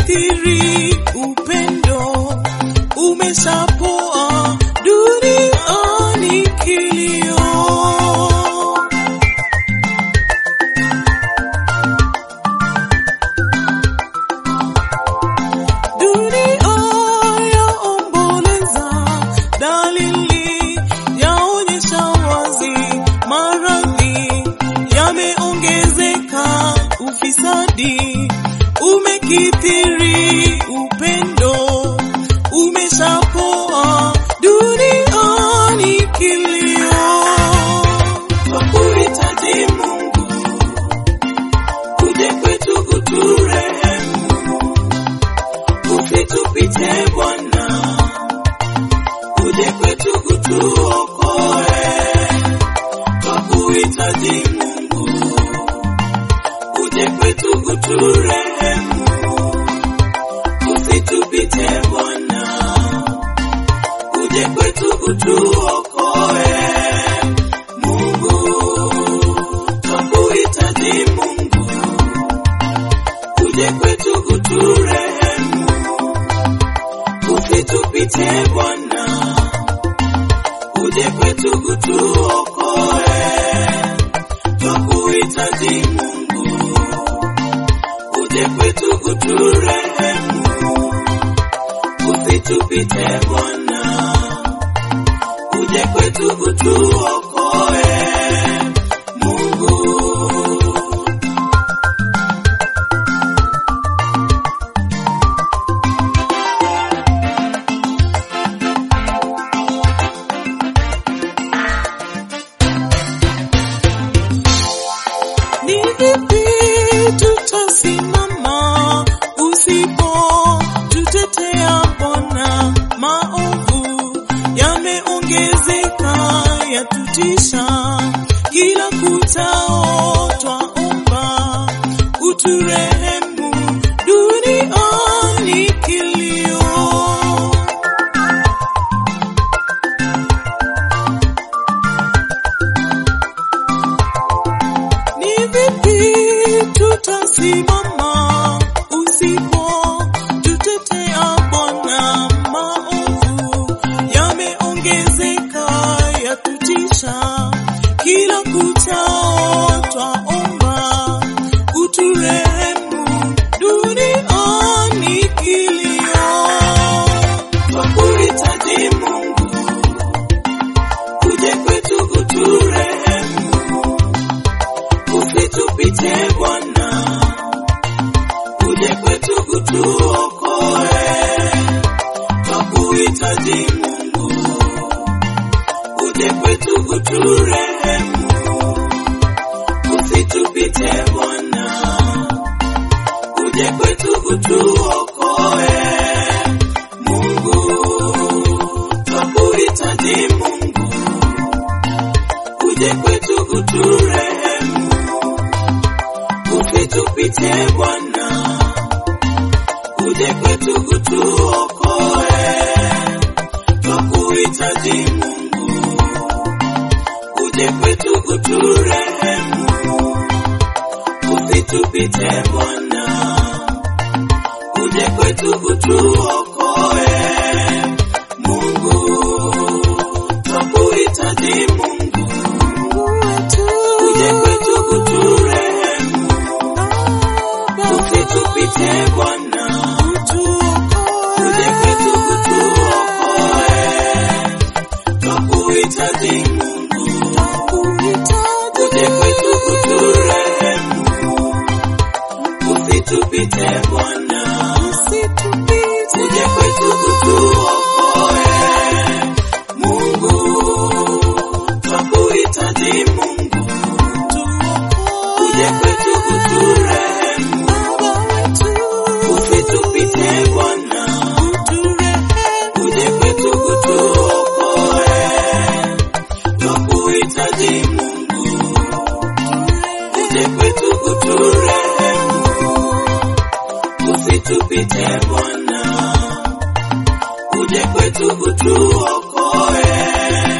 umekithiri, upendo umeshapoa, duniani kilio. Dunia yaomboleza, dalili yaonyesha wazi, maradhi yameongezeka, ufisadi umekithiri, upendo umeshapoa, duniani kilio. Kwa kuhitaji Mungu uje kwetu kuturehemu usitupite Bwana, uje kwetu kutuokoe, kwa kuhitaji Mungu, uje kwetu kuturehemu, usitupite Bwana, uje kwetu kutuokoe, Mungu, kwa kuhitaji Mungu, uje kwetu kuturehemu usitupite Bwana, uje kwetu kutuokoe, twakuhitaji Mungu, uje kwetu kuturehemu, usitupite Bwana, uje kwetu kutuokoe, Mungu. Ni vipi tutasimama usipo tutetea Bwana? Maovu yameongezeka yatutisha, kila kuchao twaomba uturehemu, duniani kilio. Ni vipi tutasimama usipo tutetea Bwana? Maovu yameongezeka yatutisha, kila kuchao twaomba uturehemu, duniani kilio. Twakuhitaji Mungu, uje kwetu kuturehemu usitupite Bwana, uje kwetu kutuokoe, twakuhitaji Mungu, uje kwetu kuturehemu, usitupite Bwana, uje kwetu kutuokoe, Mungu, twakuhitaji Mungu, uje kwetu kuturehemu usitupite Bwana, uje kwetu kutuokoe, twakuhitaji Mungu, uje kwetu kuturehemu, usitupite Bwana, uje kwetu kutuokoe, Mungu, twakuhitaji Mungu, uje kwetu kuturehemu usitupite Bwana, uje kwetu kutuokoe, twakuhitaji Mungu, uje kwetu kuturehemu, usitupite Bwana, uje kwetu kutuokoe, Mungu, twakuhitaji Mungu, uje kwetu kuturehemu usitupite Bwana, uje kwetu kutuokoe, twakuhitaji Mungu, uje kwetu kuturehemu, usitupite Bwana, uje kwetu kutuokoe.